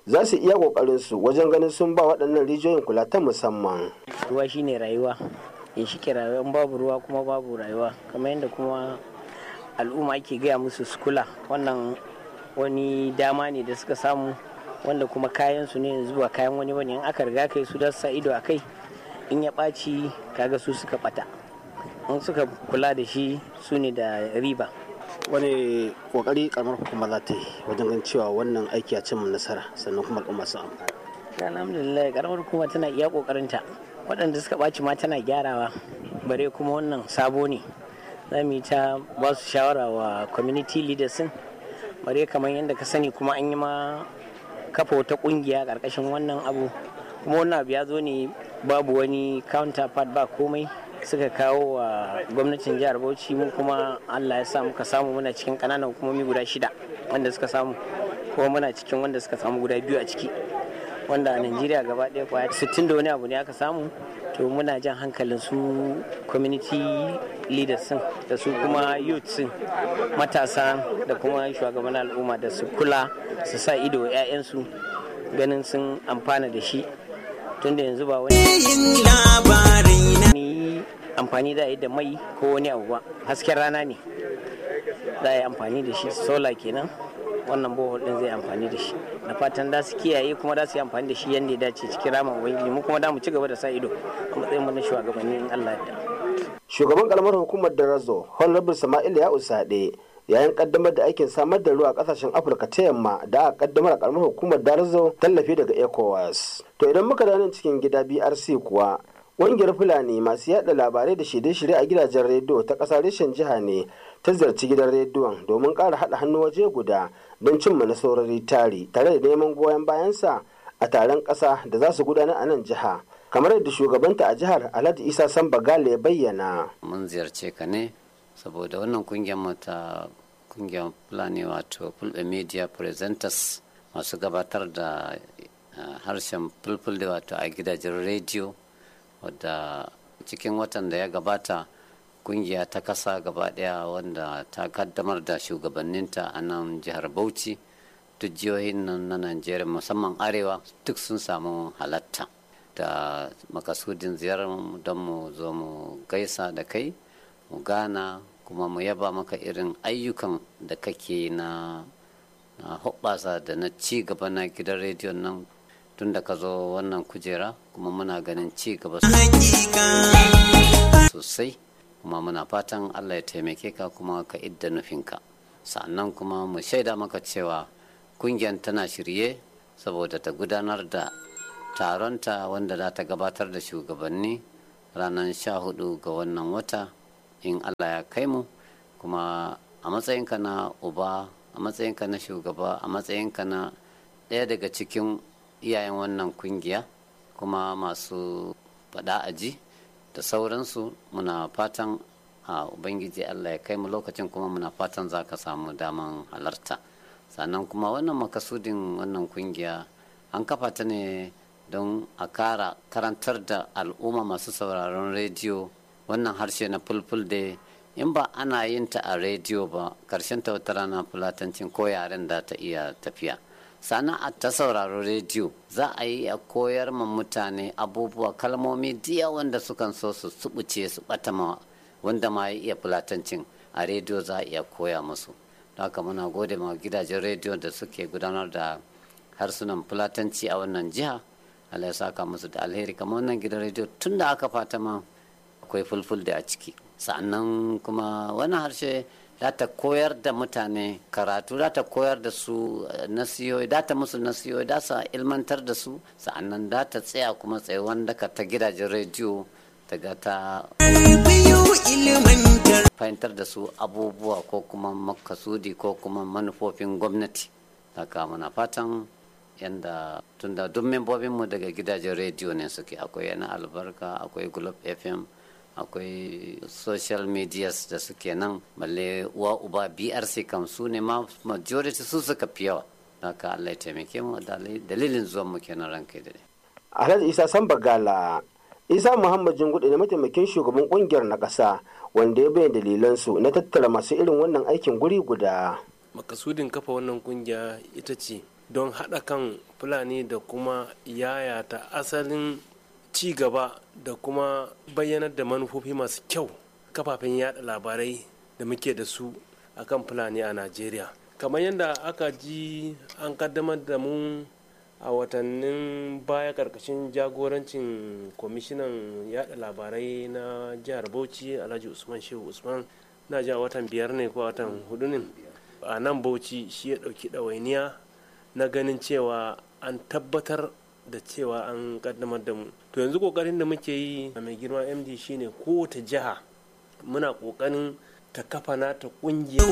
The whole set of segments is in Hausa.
za su iya kokarin su wajen ganin sun ba waɗannan rijiyoyin kula ta musamman ruwa shine rayuwa in shi ke rayuwa in babu ruwa kuma babu rayuwa kamar yadda kuma al'umma ake gaya musu su kula wannan wani dama ne da suka samu wanda kuma kayan su ne yanzu ba kayan wani bane in aka riga kai su da sa ido a kai in ya ɓaci kaga su suka ɓata in suka kula da shi su ne da riba wani kokari karamar hukuma za ta yi wajen ganin cewa wannan aiki a cimma nasara sannan kuma al'umma sun amfana alhamdulillah karamar hukuma tana iya kokarinta waɗanda suka ɓaci ma tana gyarawa bare kuma wannan sabo ne za mu yi ta ba su shawara wa community leaders din bare kamar yadda ka sani kuma an yi ma kafa wata ƙungiya ƙarƙashin wannan abu kuma wannan abu ya zo ne babu wani counterpart ba komai suka kawo wa gwamnatin jihar bauchi mu kuma allah ya sa muka samu muna cikin kananan hukumomi guda shida wanda suka samu kuma muna cikin wanda suka samu guda biyu a ciki wanda a najeriya gaba ɗaya kwaya 60 da wani abu ne aka samu to muna jan hankalin su community leaders sun da su kuma youth sun matasa da kuma shugaban al'umma da su kula su sa ido 'ya'yansu ganin sun amfana da shi tunda yanzu ba wani amfani da yi da mai ko wani abu ba hasken rana ne za a yi amfani da shi sola kenan wannan bohol din zai amfani da shi na fatan da su kiyaye kuma da su yi amfani da shi yadda ya dace cikin ramin ubangiji mu kuma da mu ci gaba da sa ido a matsayin mu na shugabanni in Allah ya shugaban kalmar hukumar darazo honorable sama'il ya usade yayin kaddamar da aikin samar da ruwa a kasashen afirka ta yamma da aka kaddamar a karamar hukumar darazo tallafi daga ecowas to idan muka dawo cikin gida brc kuwa ƙungiyar fulani masu yada labarai da shirye-shirye a gidajen rediyo ta ƙasa reshen jiha ne ta ziyarci gidan rediyon domin ƙara haɗa hannu waje guda don cimma nasarori tari tare da neman goyon bayansa a taron ƙasa da za su gudanar a nan jiha kamar yadda shugabanta a jihar alhaji isa samba gale ya bayyana mun ziyarce ka ne saboda wannan kungiyar mata kungiyar fulani wato fulbe media presenters masu gabatar da harshen fulfulde wato a gidajen rediyo wadda cikin watan da ya gabata kungiya ta kasa gaba daya wanda ta kaddamar da shugabanninta a nan jihar bauchi duk jihohin nan na najeriya musamman arewa duk sun samu halatta da makasudin ziyarar don mu zo mu gaisa da kai mu gana kuma mu yaba maka irin ayyukan da kake na na hoɓɓasa da na ci gaba na gidan rediyon nan tun da ka zo wannan kujera kuma muna ganin ci gaba sosai kuma muna fatan allah ya taimake ka kuma ka idda nufinka sannan kuma mu shaida maka cewa kungiyar tana shirye saboda ta gudanar da taronta wanda za ta gabatar da shugabanni ranar sha hudu ga wannan wata in allah ya kai mu kuma a matsayinka na uba a matsayinka na shugaba a matsayinka na ɗaya daga cikin iyayen wannan kungiya kuma masu faɗa aji da sauransu muna fatan a ubangiji allah ya kai mu lokacin kuma muna fatan za ka samu daman halarta sannan kuma wannan makasudin wannan kungiya an kafa ta ne don a kara karantar da al'umma masu sauraron rediyo wannan harshe na fulful da in ba ana yin ta a rediyo ba karshen ta wata rana fulatancin ko yaren da ta iya tafiya sana'a ta sauraro rediyo za a yi a koyar ma mutane abubuwa kalmomi diya wanda sukan so su subuce su bata ma wanda ma ya iya fulatancin a rediyo za a iya koya musu haka muna gode ma gidajen rediyo da suke gudanar da harsunan fulatanci a wannan jiha Allah ya saka musu da alheri kamar wannan gidan rediyo tun da aka fata ma akwai fulful da a ciki sa'annan kuma wannan harshe za ta koyar da mutane karatu za ta koyar da su nasiyoyi za ta musu nasiyoyi za su ilmantar da su sa'annan za ta tsaya kuma tsaye wanda ka ta gidajen rediyo ta ga ta fahimtar da su abubuwa ko kuma makasudi ko kuma manufofin gwamnati haka muna fatan yadda tunda duk membobinmu daga gidajen rediyo ne suke akwai yana albarka akwai globe fm akwai social medias da suke nan balle uwa uba brc kam su ne ma majority su suka fi yawa haka allah ya taimake mu dalilin zuwan mu kenan ranka da alhaji isa sambagala isa muhammad jingudu ne mataimakin shugaban kungiyar na ƙasa wanda ya bayyana dalilansu na tattara masu irin wannan aikin guri guda makasudin kafa wannan kungiya ita ce don haɗa kan fulani da kuma yayata asalin ci gaba da kuma bayyanar da manufofi masu kyau kafafen yada labarai da muke da su akan fulani a najeriya kamar yadda aka ji an kaddamar da mu a watannin baya karkashin jagorancin kwamishinan yada labarai na jihar bauchi alhaji usman shehu usman na ji a watan biyar ne ko watan hudu ne a nan bauchi shi ya dauki ɗawainiya na ganin cewa an tabbatar da cewa an kaddamar da mu to yanzu kokarin da muke yi a mai girma md shine kowace jiha muna kokarin ta kafa nata kungiya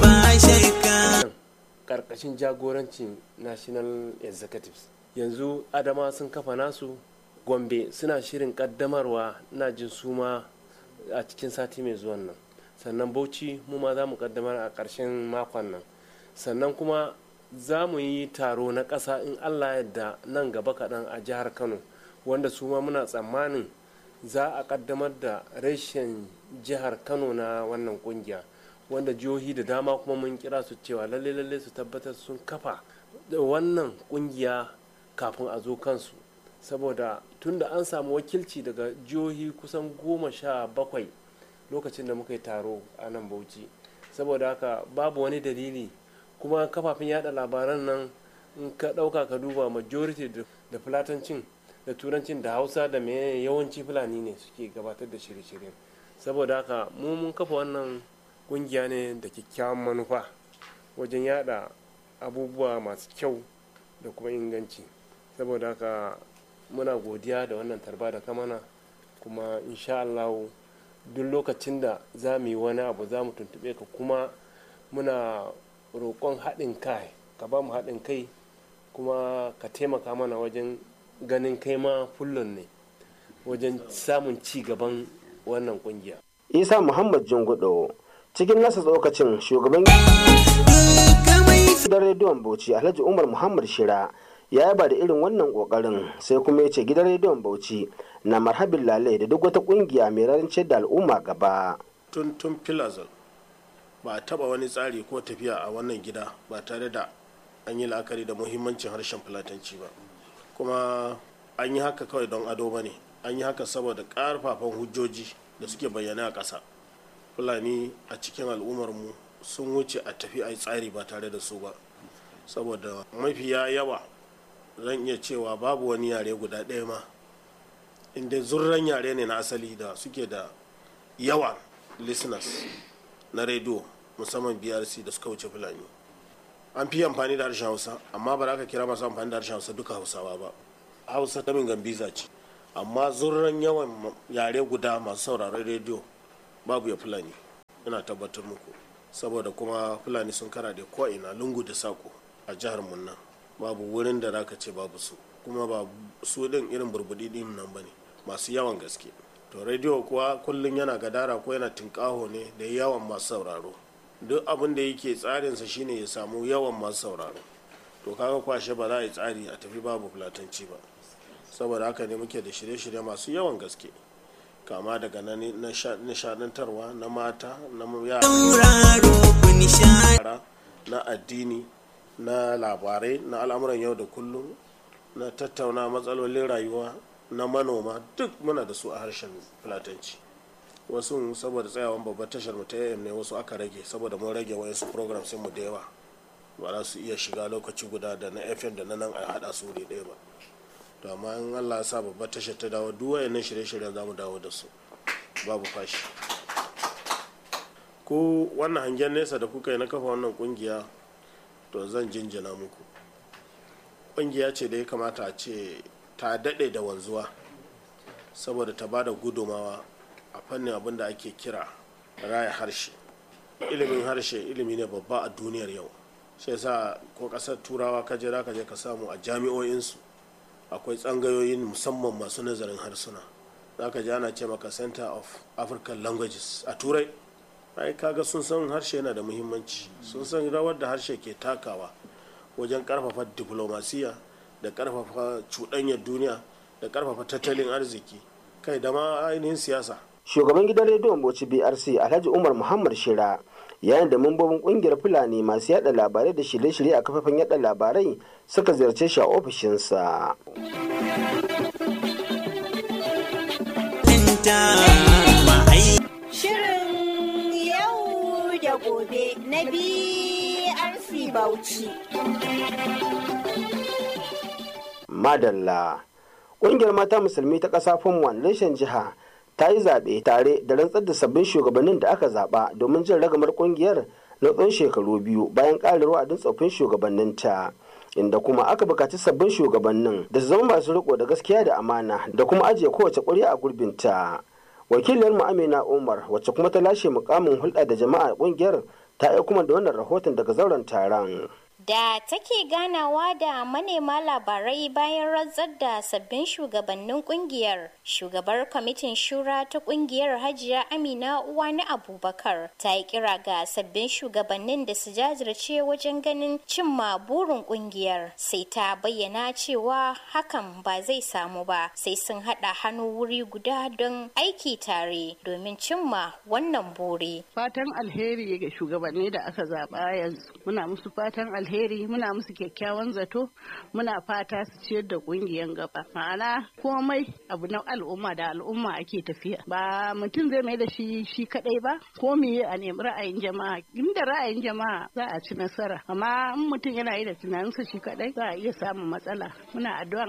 karkashin jagorancin national executives yanzu adama sun kafa nasu gombe suna shirin kaddamarwa na jin suma a cikin sati mai zuwan nan sannan bauchi mu ma za mu kaddamar a ƙarshen makon nan sannan kuma za mu yi taro na ƙasa in allah yadda nan gaba kaɗan a jihar kano wanda su ma muna tsammanin za a kaddamar da reshen jihar kano na wannan kungiya wanda jihohi da dama kuma mun kira su cewa lalle lalle su tabbatar sun kafa da wannan kungiya kafin a zo kansu saboda tunda an samu wakilci daga jihohi kusan goma sha bakwai lokacin da muka yi taro a nan bauchi saboda haka babu wani dalili kuma kafafen yada labaran nan in ka dauka ka duba majority da fulatancin da turancin da hausa da mai yawanci fulani ne suke gabatar da shirye-shirye saboda haka mu mun kafa wannan kungiya ne da kyakkyawan manufa wajen yada abubuwa masu kyau da kuma inganci saboda haka muna godiya da wannan tarba da kamana kuma insha Allah duk lokacin da za mu yi wani abu za mu tuntube ka kuma muna roƙon haɗin kai ka ba mu haɗin kai kuma ka taimaka mana wajen ganin kai ma fullon ne wajen samun ci gaban wannan kungiya. isa muhammad jungudo cikin nasa tsokacin shugaban gidan rediyon bauchi alhaji umar muhammad shira ya yaba da irin wannan kokarin sai kuma ya ce gidan rediyon bauchi na marhabin lale da duk wata kungiya mai rarance da al'umma gaba tun tun filazal ba a taba wani tsari ko tafiya a wannan gida ba tare da an yi la'akari da muhimmancin harshen fulatanci ba kuma an yi haka kawai don ado ba ne an yi haka saboda ƙarfafan hujjoji da suke bayyana a ƙasa fulani a cikin al'ummarmu sun wuce a tafi a yi tsari ba tare da su ba saboda mafiya yawa zan iya cewa babu wani yare guda ɗaya ma inda zurran yare ne na asali da suke da yawa listeners na rediyo musamman brc da suka wuce fulani an fi amfani da harshen hausa amma ba za ka kira masu amfani da harshen hausa duka hausawa ba hausa ta min gambiza ce amma zurran yawan yare guda masu sauraron rediyo babu ya fulani ina tabbatar muku saboda kuma fulani sun kara da ko'ina lungu da sako a jihar munna babu wurin da zaka ce babu su kuma ba su din irin burbudi din nan bane masu yawan gaske to rediyo kuwa kullum yana gadara ko yana tinkaho ne da yawan masu sauraro duk abin da yake tsarinsa shine ya samu yawan masu sauraro to kaga kwashe ba za a yi tsari a tafi babu fulatanci ba saboda haka ne muke da shirye-shirye masu yawan gaske kama daga na nishadantarwa na mata na yara na addini na labarai na al'amuran yau da kullum na tattauna matsalolin rayuwa na manoma duk muna da su a harshen fulatanci wasu saboda tsayawan babbar tashar mu ta am ne wasu aka rage saboda mun rage wayansu programs mu da yawa ba za su iya shiga lokaci guda da na fm da na nan a hada su wuri ɗaya ba to amma in allah ya sa babbar tashar ta dawo duk wayannan shirye-shiryen za mu dawo da su babu fashi ko wannan hangen nesa da kuka yi na kafa wannan kungiya to zan jinjina muku kungiya ce da ya kamata a ce ta daɗe da wanzuwa saboda ta ba da gudumawa a fannin abin da ake kira raya harshe ilimin harshe ilimi ne babba a duniyar yau shi yasa ko ƙasar turawa ka je ka je ka samu a jami'o'insu akwai tsangayoyin musamman masu nazarin harsuna za ka ji ana ce maka center of african languages a turai ai kaga sun san harshe yana da muhimmanci sun san rawar da harshe ke takawa wajen karfafa diplomasiya da karfafa cuɗanyar duniya da karfafa tattalin arziki kai da ma ainihin siyasa shugaban gidan rediyon bauchi brc alhaji umar muhammad shira yayin da mambobin kungiyar fulani masu yada labarai da shirye-shirye a kafafen yada labarai suka ziyarce shi a ofishinsa Shirin yau da gobe na BRC Bauchi. madalla ƙungiyar mata musulmi ta ƙasa fomwan reshen jiha ta yi zaɓe tare da rantsar da sabbin shugabannin da aka zaɓa domin jin ragamar ƙungiyar na tsawon shekaru biyu bayan ƙarin wa'adin tsoffin shugabanninta inda kuma aka bukaci sabbin shugabannin da su zama masu riko da gaskiya da amana da kuma ajiye kowace ƙuri'a a gurbinta wakiliyar mu amina umar wacce kuma ta lashe mukamin hulɗa da jama'a ƙungiyar ta aiko kuma da wannan rahoton daga zauren taron da take ganawa da manema labarai bayan rantsar da sabbin shugabannin kungiyar shugabar kwamitin shura ta kungiyar hajiya amina uwani abubakar ta yi kira ga sabbin shugabannin da su jajirce wajen ganin cimma burin kungiyar sai ta bayyana cewa hakan ba zai samu ba sai sun haɗa hannu wuri guda don aiki tare domin cimma wannan buri fatan alheri ga shugabanni da aka zaɓa yanzu muna musu fatan alheri alheri muna musu kyakkyawan zato muna fata su ciyar da kungiyan gaba ma'ana komai abu na al'umma da al'umma ake tafiya ba mutum zai mai da shi shi kadai ba ko me a nemi ra'ayin jama'a inda ra'ayin jama'a za a ci nasara amma in mutum yana yi da tunaninsa shi kadai za a iya samun matsala muna addu'a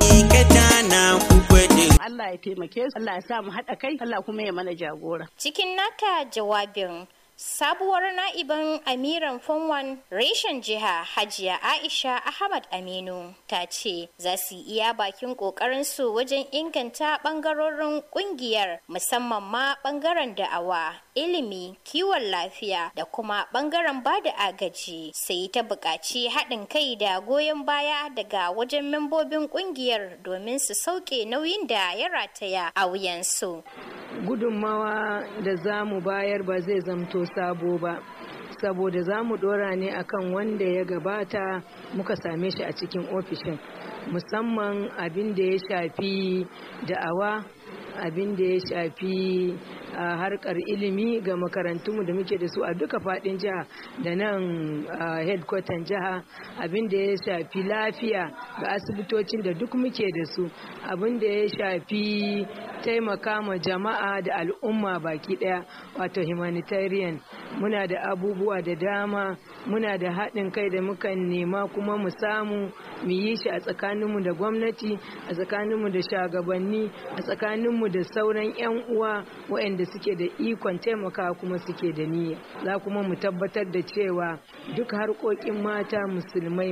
Allah ya taimake su Allah ya sa mu haɗa kai Allah kuma ya mana jagora cikin nata jawabin Sabuwar na'iban Amiran Fonwan reshen jiha Hajiya Aisha Ahmad Aminu ta ce za su iya bakin su wajen inganta bangarorin kungiyar musamman ma bangaren da'awa, ilimi, kiwon lafiya da kuma bangaren bada agaji sai ta buƙaci haɗin kai da goyon baya daga wajen membobin kungiyar domin su sauke nauyin da ya rataya a wuyansu. gudunmawa da za mu bayar ba zai zamto sabo ba saboda za mu dora ne akan wanda ya gabata muka same shi a cikin ofishin musamman abin da ya shafi da'awa abin da ya shafi a harkar ilimi ga makarantunmu da muke da su a duka fadin jiha da nan headquarter jiha abin da ya shafi lafiya ga asibitocin da duk muke da su abin da ya shafi taimaka ma jama'a da al'umma baki daya wato humanitarian muna da abubuwa da dama muna da haɗin kai da mukan nema kuma mu samu mu yi shi a tsakaninmu da gwamnati a tsakaninmu da shagabanni a tsakaninmu da sauran 'yan uwa waɗanda suke da ikon taimaka kuma suke da niyya za kuma mu tabbatar da cewa duk harkokin mata musulmai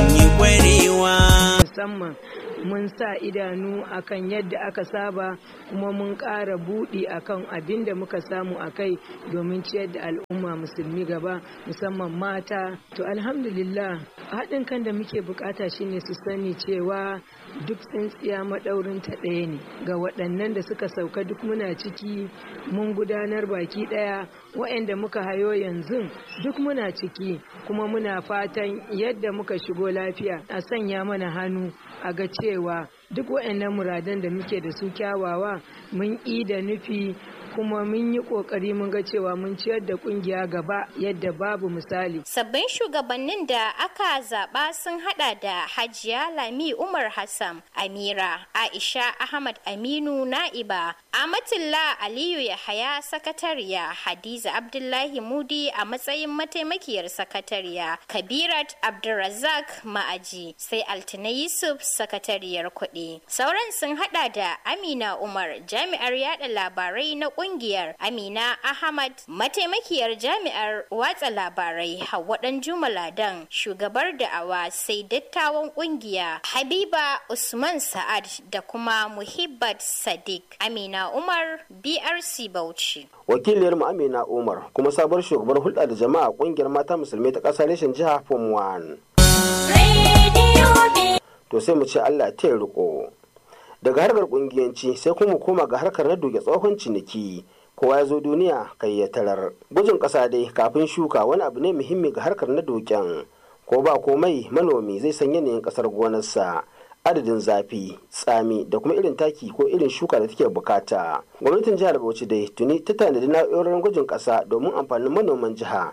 musamman mun sa idanu akan yadda aka saba kuma mun ƙara buɗi akan abin da muka samu a kai domin ciyar da al'umma musulmi gaba musamman mata to alhamdulillah haɗin kan da muke bukata shine su sani cewa duk tsintsiya maɗaurin ta ɗaya ne ga waɗannan da suka sauka duk muna ciki mun gudanar baki ɗaya waɗanda muka hayo yanzu duk muna ciki kuma muna fatan yadda muka shigo lafiya a sanya mana hannu a ga cewa duk waɗannan muradan da muke da su kyawawa mun da nufi kuma mun yi kokari mun ga cewa mun ciyar da kungiya gaba yadda babu misali. Sabbin shugabannin da aka zaba sun hada da Hajiya Lami Umar Hassan, Amira, Aisha Ahmad Aminu Na'iba, Amatullah Aliyu Yahaya sakatariya, Hadiza Abdullahi Mudi a matsayin mataimakiyar sakatariya, Kabirat Abdulrazak Ma'aji, sai Altina Yusuf sakatariyar kuɗi. Sauran sun hada da Amina Umar, jami'ar yada labarai na kungiyar Amina Ahmad mataimakiyar jami'ar watsa labarai Hauwa Dan Jumaladan shugabar da'awa sai dattawan kungiya Habiba Usman Sa'ad da kuma Muhibbat Sadiq Amina Umar BRC Bauchi wakiliyar mu Amina Umar kuma sabuwar shugabar hulɗa da jama'a kungiyar mata musulmai ta ƙasa reshen jiha Form 1 to sai mu ce Allah ta riko daga harkar kungiyanci sai kuma koma ga harkar na duke tsohon ciniki kowa ya zo duniya kai ya tarar gujin ƙasa dai kafin shuka wani abu ne muhimmi ga harkar na duken ko ba komai manomi zai san yanayin ƙasar gonarsa adadin zafi tsami da kuma irin taki ko irin shuka da take bukata gwamnatin jihar bauchi dai tuni ta tanadi na'urorin gwajin ƙasa domin amfanin manoman jiha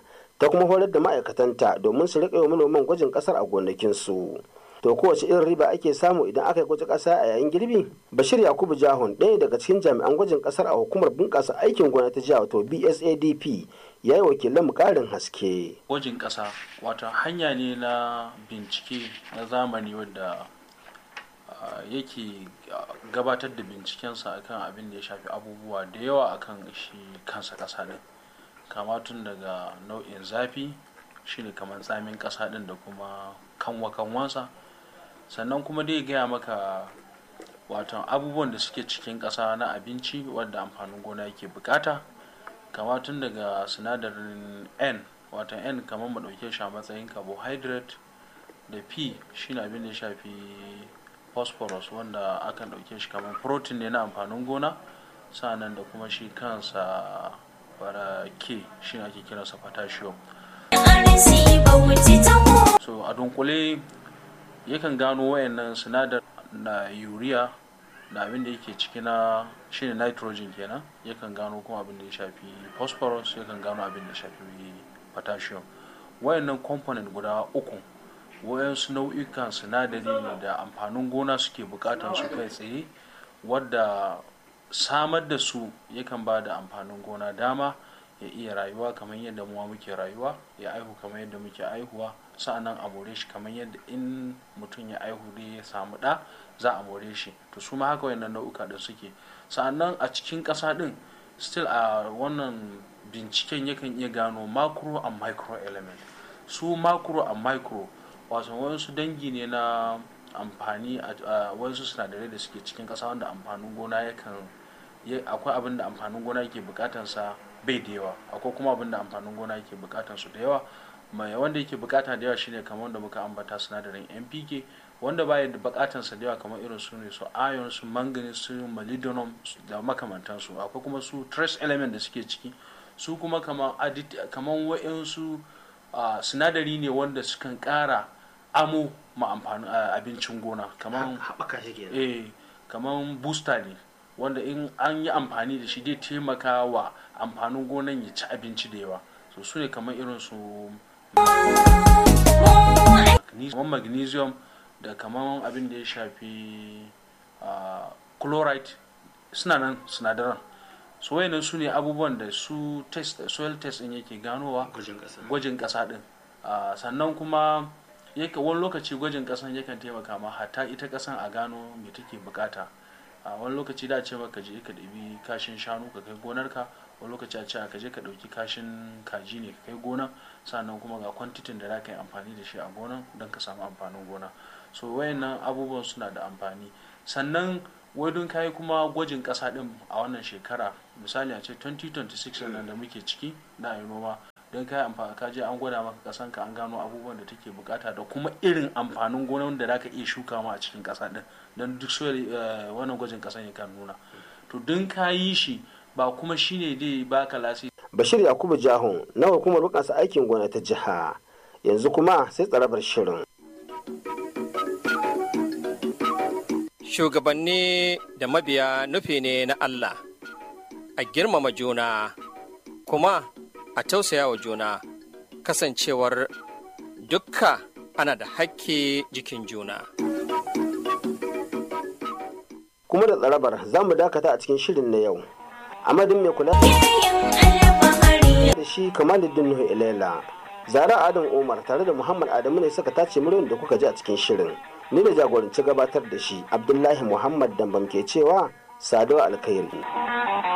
ta kuma horar da ma'aikatanta domin su riƙa wa manoman gwajin ƙasar a gonakinsu to kowace irin riba ake samu idan aka yi gwajin ƙasa a yayin girbi bashir yakubu jahun ɗaya daga cikin jami'an gwajin ƙasar a hukumar bunƙasa aikin gona ta jiha wato bsadp ya yi wakilan mu ƙarin haske gwajin ƙasa wato hanya ne na bincike na zamani wadda yake gabatar da bincikensa akan abin da ya shafi abubuwa da yawa akan shi kansa ƙasa ɗin kama tun daga nau'in zafi shine kamar tsamin ƙasa ɗin da kuma kanwa kanwansa sannan kuma dai gaya maka wato abubuwan da suke cikin ƙasa na abinci wadda amfanin gona yake bukata kama tun daga sinadarin n wato n kamar mu ɗauke shi a matsayin carbohydrate da p shine abin da ya shafi phosphorus wanda akan ɗauke shi kamar protein ne na amfanin gona sa'annan da kuma shi kansa bara k shi ake kiransa potassium so a dunkule yakan gano wayannan sinadar na urea da abin da yake ciki na shine nitrogen kenan yakan gano kuma abin da ya shafi phosphorus yakan gano abin da ya shafi potassium wayannan component guda uku wayansu nau'ikan sinadari ne da amfanin gona suke bukatan su kai tsaye wadda samar da su yakan ba da amfanin gona dama ya iya rayuwa kamar yadda muwa muke rayuwa ya aihu kamar yadda muke aihuwa sa'annan a more shi kamar yadda in mutum ya aihu ne ya samu ɗa za a more shi to su ma haka wayannan nau'uka da suke sa'annan a cikin ƙasa ɗin still a wannan binciken yakan iya gano macro and micro element su macro and micro wato wasu dangi ne na amfani a wasu sinadarai da suke cikin ƙasa wanda amfanin gona yakan akwai abin da amfanin gona yake bukatansa bai da yawa akwai kuma abin da amfanin gona yake bukatan su da yawa mai wanda yake bukata da yawa shine kamar wanda muka ambata sinadarin npk wanda baya da bukatan sa da yawa kamar irin su ne su iron su manganese su molybdenum da makamantan su akwai kuma su trace element da suke ciki su kuma kamar kamar wa'insu sinadari ne wanda sukan kara amo ma amfanin abincin gona kamar haɓaka shi eh kamar booster ne wanda in an yi amfani da shi zai taimaka wa amfanin gonan ya ci abinci da yawa so su ne kamar irin su magnesium da kamar abin da ya shafi chloride suna nan sinadaran so wayannan su ne abubuwan da su test soil test din yake ganowa gwajin kasa din sannan kuma yake wani lokaci gwajin kasan yakan taimaka ma hatta ita kasan a gano me take bukata a wani lokaci da ce maka je ka ɗabi kashin shanu ka kai gonarka wani lokaci a ce ka je ka ɗauki kashin kaji ne ka kai gona sannan kuma ga kwantitin da za ka yi amfani da shi a gonan don ka samu amfanin gona so wayannan abubuwan suna da amfani sannan wadun kayi kuma gwajin ƙasa ɗin a wannan shekara misali a ce 2026 nan da muke ciki na yi noma don kayi amfani ka je an gwada maka ƙasan ka an gano abubuwan da take bukata da kuma irin amfanin gonan da za ka iya shuka ma a cikin ƙasa ɗin don duk so wannan gwajin ƙasan ya kan nuna to don ka yi shi ba kuma shine dai baka lasi bashir yakubu jahun na hukumar bukansa aikin gona ta jiha yanzu kuma sai tsarabar shirin shugabanni da mabiya nufi ne na Allah a girmama juna kuma a tausaya wa juna kasancewar dukka ana da hakki jikin juna. kuma da tsarabar za mu dakata a cikin shirin na yau amadin mai kula da shi kamaluddin nuhu ilela zara adam umar tare da muhammad adamu ne suka tace muryoyin da kuka ji a cikin shirin ni da jagoranci gabatar da shi abdullahi muhammad dambam ke cewa saduwa alkhairi